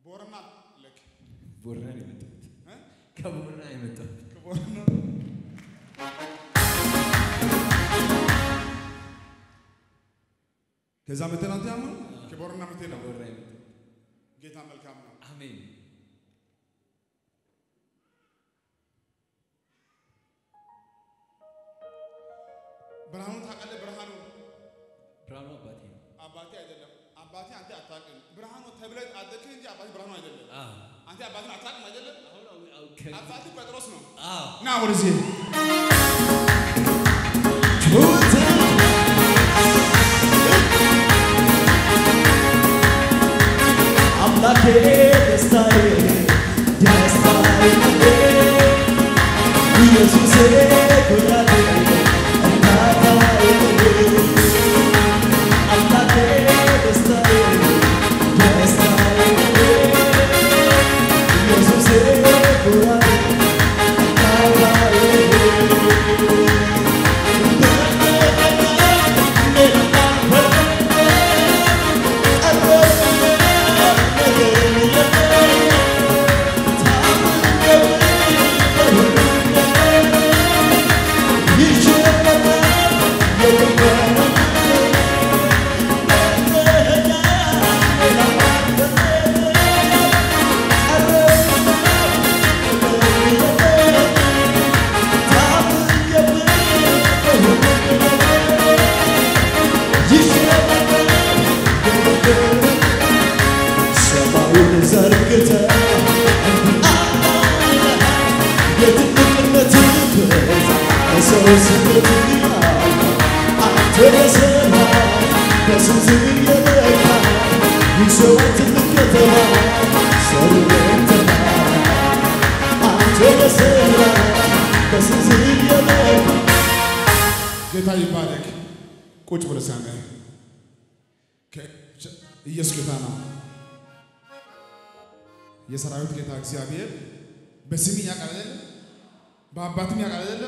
ቦረና ልክ ቦረና ነው የመጣሁት። እ? ከቦረና ነው የመጣሁት። ከቦረና ከዛ መተህ ነው አንተ ያመኑ ከቦረና መተህ ነው። ከቦረና የመጣሁት። ጌታ መልካም ነው። አሜን። ብርሃኑ ታውቃለህ? ብርሃኑ ብርሃኑ አባቴ ነው። አባቴ አይደለም። አባቴ አንተ አታውቅም። ብርሃኑ ተብለህ አደግህ እንጂ አባቴ ብርሃኑ አይደለም። አዎ። አንተ አባቴን አታውቅም አይደለም። አሁን አሁን አሁን ከ- አባቴ ጴጥሮስ ነው። አዎ። ና ወደዚህ አምላኬ ደስታዬ ደስታዬ ኢየሱሴ ኩራቴ እርካታዬ አምላኬ ደስታዬ ደስታዬ ኢየሱሴ ኩራቴ ሰማዩን ዘርግተ የትልቅነት ሰው ስበት አንተ በሰማይ በስንት የበካ ይሰዋ ትልቅ ከተማ ሰርተና አንተ በሰማይ በስንት የበካ ጌታ ይባረክ። ቁጭ ብለህ ሳመ ኢየሱስ ጌታ ነው። የሰራዊት ጌታ እግዚአብሔር በስም ያውቃል አይደለ? በአባትም ያውቃል አይደለ?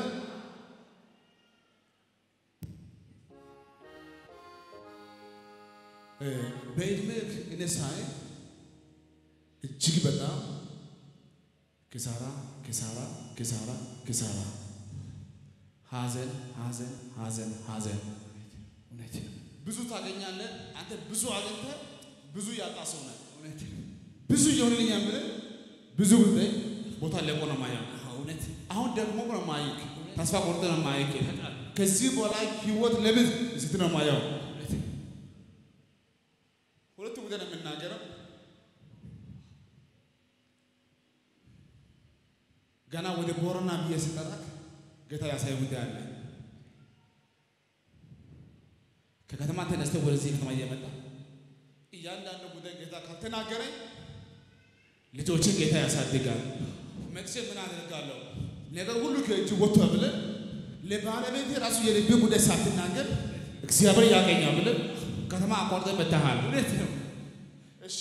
እ በዕድሜህ እኔ ሳይ እጅግ በጣም ኪሳራ ኪሳራ ኪሳራ ኪሳራ ሐዘን ሐዘን ሐዘን ሐዘን እውነት ነው። ብዙ ታገኛለህ። አንተ ብዙ አግኝተህ ብዙ ያጣ ሰው ነህ። እውነት ነው። ብዙ እየሆንልኝ የምልህ ብዙ ጉዳይ ቦታ ለቆ ነው ማየው። አዎ፣ እውነት አሁን ደግሞ ነው ማይክ ተስፋ ቆርጠ ነው ማይክ ከዚህ በላይ ህይወት ለምን ስት ነው ማየው። እውነት ነው። ሁለቱ ጉዳይ ነው የምናገረው። ገና ወደ ቦረና ብዬ ስጠራክ ጌታ ያሳየ ጉዳይ አለ። ከከተማ ተነስተህ ወደዚህ ከተማ እየመጣ እያንዳንዱ ጉዳይ ጌታ ካልተናገረኝ ልጆችን ጌታ ያሳድጋል። መጥቼ ምን አደርጋለሁ? ነገር ሁሉ ከእጅ ወጥቶ ብለህ ለባለቤት ራሱ የልብ ጉዳይ ሳትናገር እግዚአብሔር ያገኛል ብለህ ከተማ አቋርጠህ መጥተሃል። እውነት ነው። እሺ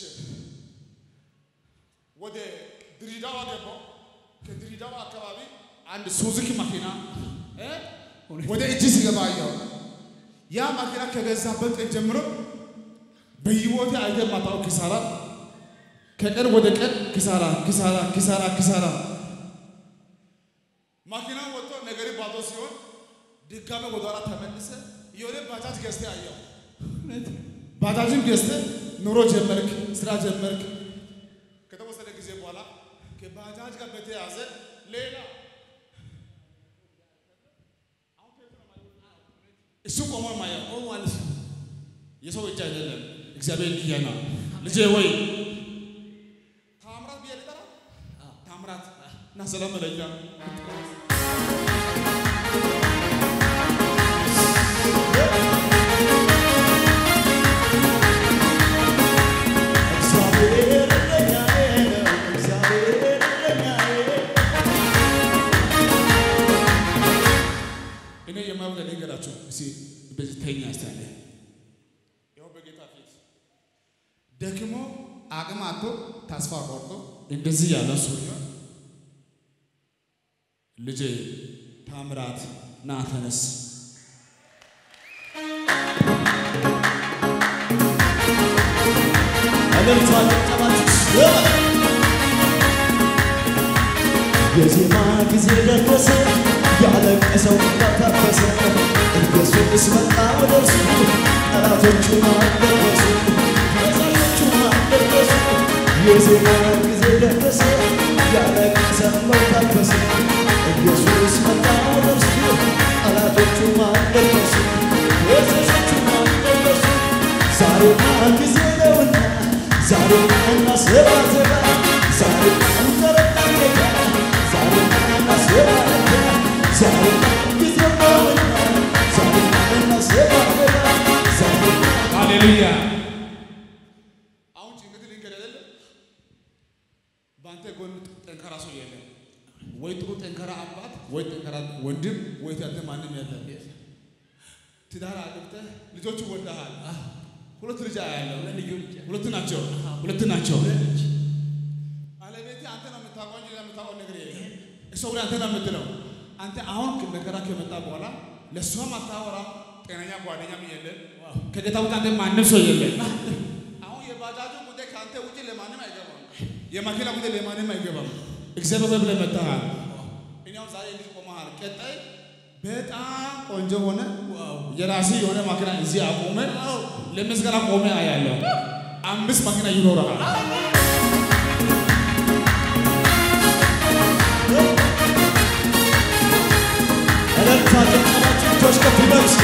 ወደ ድሬዳዋ ገባው። ከድሬዳዋ አካባቢ አንድ ሱዙኪ መኪና እ ወደ እጅ ሲገባ አየሁ። ያ መኪና ከገዛበት ቀን ጀምሮ በህይወቴ አይተህ የማታውቀው ኪሳራ፣ ከቀን ወደ ቀን ኪሳራ፣ ኪሳራ፣ ኪሳራ፣ ኪሳራ። መኪናው ወጥቶ ነገሬ ባዶ ሲሆን ድጋሜ ወደ ኋላ ተመልሰ የሆነ ባጃጅ ገዝተህ አየሁ። እውነት ነው። ባጃጅን ገዝተህ ኑሮ ጀመርክ፣ ስራ ጀመርክ። ከተወሰነ ጊዜ በኋላ ከባጃጅ ጋር በተያያዘ ሌላ እሱ ቆሞ ማየው ኦ ማለት ነው። የሰው እጅ አይደለም፣ እግዚአብሔር እንዲህ ነው። ልጄ ወይ ታምራት ብዬ ልጠራ ታምራት እና ሰላም መለኛ እግዚአብሔር እረኛዬ ነው፣ እግዚአብሔር እረኛዬ እኔ የማየው ነገራችሁ እስኪ በዚህ ተኛ ስታለ ይኸው በጌታ ፊት ደክሞ አቅም አጥቶ ተስፋ ቆርጦ እንደዚህ ያለ ሰው ልጄ ታምራት ና ተነስ እልልታ ጭብጨባችሁ የዜማ ጊዜ ደረሰ፣ ያለቀሰው ታበሰ። ኢየሱስ መጣ ወደ እርሱ፣ ጠላቶቹ አልደረሱ፣ ከሳሾቹ አልደረሱ። የዜማ ጊዜ ደረሰ፣ ያለቀሰው ታበሰ። ኢየሱስ መጣ ወደ እርሱ፣ ጠላቶቹ አልደረሱ፣ ከሳሾቹ አልደረሱ። ዛሬማ ጊዜ ነውና ዛሬማ እናስባዘባ ዛሬማ እንዘረጋ ጌታ ዛሬማ እናስባዘባ ዛሬማ ጊዜ ነውና ዛሬማ እናስባዘባ ዛሬማ ሃሌሉያ። አሁን ጭንቀት ልንገር አይደለ? በአንተ ጎን ጠንካራ ሰው የለም። ወይ ጥሩ ጠንካራ አባት፣ ወይ ጠንካራ ወንድም፣ ወይ አንተ ማንም የለም። ትዳር አግብተህ ልጆቹ ወልደሃል። ሁለት ልጅ አያለው። ሁለት ናቸው፣ ሁለት ናቸው። ባለቤቴ አንተ ነው የምታውቀው እንጂ ሌላ የምታውቀው ነገር የለም። እሷ ግን አንተ ነው የምትለው። አንተ አሁን መከራ ከመጣ በኋላ ለእሷም አታወራ፣ ጤነኛ ጓደኛም የለም። ከጌታ ውጭ አንተ ማንም ሰው የለም። አሁን የባጃጁ ጉዳይ ከአንተ ውጭ ለማንም አይገባም። የመኪና ጉዳይ ለማንም አይገባም። እግዚአብሔር ብለህ መጥተሃል። እኔ አሁን ዛሬ እንዲህ ቆመሃል። ቀጣይ በጣም ቆንጆ ሆነ የራሴ የሆነ መኪና እዚህ አቆመ ለምስጋና ቆመ አያለሁ። አምስት መኪና ይኖረሃል። እልልታ ጭብጨባችሁ እጆች ከፍ ይበል እስኪ።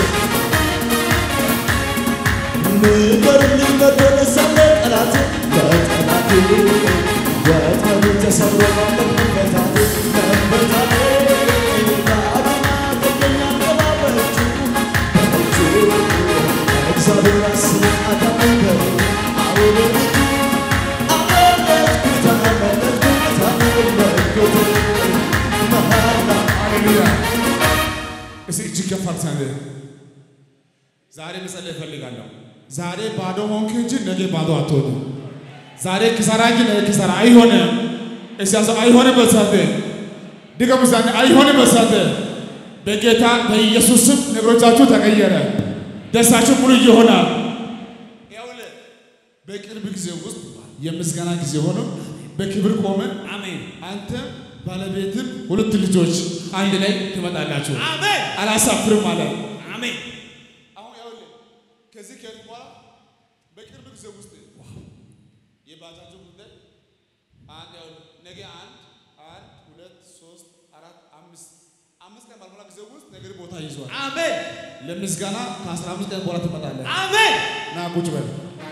ንገሩልኝ መደረሳለ ጠላት ለጠላቴ ወጥመዱ ተሰብሮ ማለፍ መፈታቴ መፈታቴ በአዳማ ገኘኛ ገባበቹ በእጁ እግዚአብሔር አስብ አዳመንበ አሁን ልጁ አመለጥኩት አመለጥኩት አመለጥኩት መሃላ ሃሌሉያ። እስኪ እጅግ ከፍ አድርገህ ዛሬ መጸለይ እፈልጋለሁ። ዛሬ ባዶ ሆንክ እንጂ ነገ ባዶ አትሆንም። ዛሬ ክሰራ እንጂ ነገ ክሰራ አይሆንም። እስኪ ያሰው አይሆንም በሳተ ድገሙ ዛሬ አይሆንም በሳተ በጌታ በኢየሱስ ስም ነገሮቻችሁ ተቀየረ። ደስታችሁ ሙሉ ይሆናል። ይኸውልህ በቅርብ ጊዜ ውስጥ የምስጋና ጊዜ ሆኖ በክብር ቆመን አሜን አንተም ባለቤትም ሁለት ልጆች አንድ ላይ ትመጣላችሁ። አሜን አላሳፍርም አለ። አሜን አሁን ያውልህ ከዚህ ከሄድኩ በኋላ በቅርብ ጊዜ ውስጥ የባጃጁ ጉዳይ አንድ ያውልህ ነገ አንድ አንድ ሁለት ሶስት አራት አምስት አምስት ቀን ባልሞላ ጊዜ ውስጥ ነገር ቦታ ይዟል። አሜን ለምስጋና ከአስራ አምስት ቀን በኋላ ትመጣለህ። አሜን ና ቁጭ በል።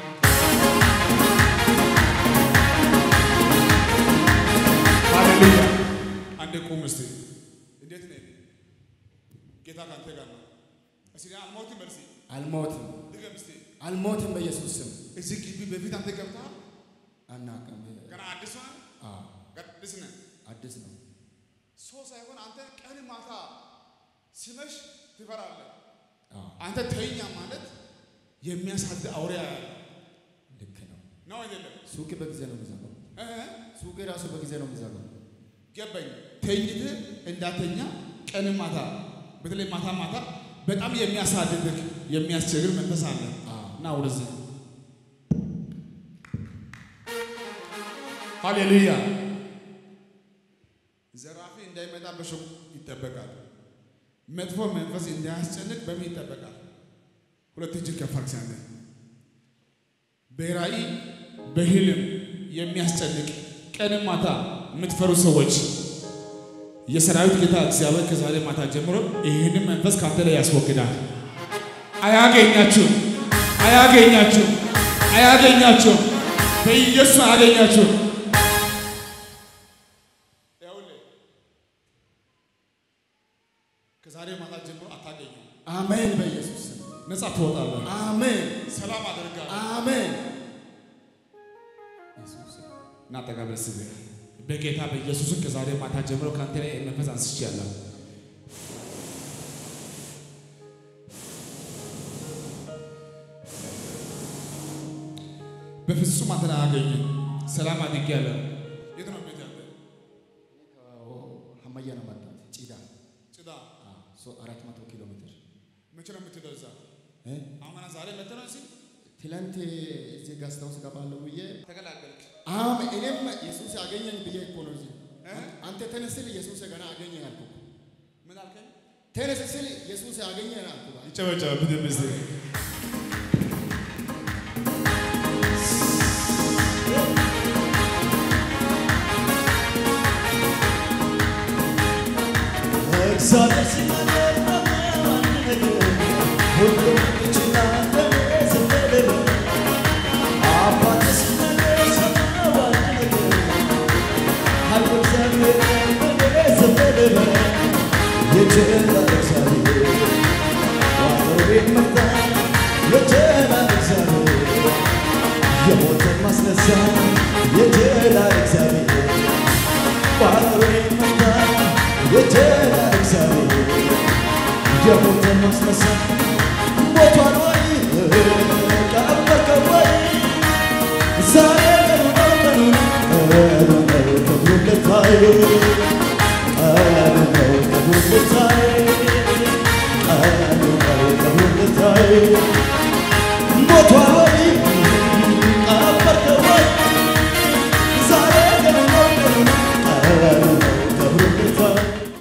ሃሌሉያ። አንዴ ቁም እስቲ። እንዴት ነህ? ጌታ ካንተ ጋር ነው። እስቲ አልሞትም በል እስቲ። አልሞትም ድገም እስቲ። አልሞትም በኢየሱስ ስም እዚህ ግቢ በፊት አንተ ገብተሃል? አናውቅም። ገና አዲስ ነህ? አዎ ገና አዲስ ነህ። አዲስ ነው። ሰው ሳይሆን አንተ ቀን ማታ ሲመሽ ትፈራለህ። አዎ አንተ ተኛ ማለት የሚያሳድ አውሬ ያያል ልክ ነው። ነው አይደለም? ሱቅ በጊዜ ነው የሚዘጋው። እህ ሱቅ ራሱ በጊዜ ነው የሚዘጋው። ገባኝ። ተኝተህ እንዳተኛ ቀን ማታ በተለይ ማታ ማታ በጣም የሚያሳድድህ የሚያስቸግር መንፈስ አለ አዎ እና ወደዚህ ሃሌሉያ። ዘራፊ እንዳይመጣ በሽጉጥ ይጠበቃል። መጥፎ መንፈስ እንዳያስጨንቅ በምን ይጠበቃል? ሁለት እጅን ከፍ አድርግ ሲያንተ በራእይ በህልም የሚያስጨንቅ ቀንም ማታ የምትፈሩ ሰዎች የሰራዊት ጌታ እግዚአብሔር ከዛሬ ማታ ጀምሮ ይህንን መንፈስ ካንተ ላይ ያስወግዳል። አያገኛችሁም፣ አያገኛችሁም፣ አያገኛችሁም። በኢየሱስ አያገኛችሁም። ይኸውልህ ከዛሬ ማታ ጀምሮ አታገኙም። አሜን። በኢየሱስ ስም ነጻ ትወጣለህ። አሜን። ሰላም አደርጋለሁ። አሜን። እና ጠቃሚ ስብ በጌታ በኢየሱስን ከዛሬ ማታ ጀምሮ ከአንተ ላይ መንፈስ አንስቼአለሁ። በፍጹም አንተን አያገኝም። ሰላም አድርጌያለሁ። የት ነው ቤት ያለ? ሀመያ ነው መጣት ጭዳ ጭዳ። አራት መቶ ኪሎ ሜትር መቼ ነው የምትሄደው እዛ? እ? አሁን ገና ዛሬ መጥተህ ነው እዚህ ትላንት እዚህ ጋስታ ውስጥ ገባለሁ ብዬ ተገላገልክ። አሜን አገኘኝ ብዬ እኮ ነው እዚህ እ? አንተ ተነስ ስል ኢየሱስ ገና አገኘኝ አልኩ። ምን አልከኝ? ተነስ ስል ኢየሱስ አገኘኝ አልኩ። ይጨበጨበ ብድም እስቲ እግዚአብሔር ሲናገር አንድ ነገር ሁሉም ይችላል ለኔ ዝም በል አባት ሲናገር ሰማሁ አንድ ነገር ኃይሉ እግዚአብሔር ለኔ ዝም በል የጀላል እግዚአብሔር ዋኖሬን መታ የጀላል እግዚአብሔር የሞትን ማስነሳት የጀላል እግዚአብሔር ባሮሬን መታ የጀላል እግዚአብሔር የሞትን ማስነሳት ሞቷል ወይ ቀበቀ ወይ ዛሬ ቀኑ ነው ቀኑ ነው ቀኑ ነው ክብሩ ልታዩ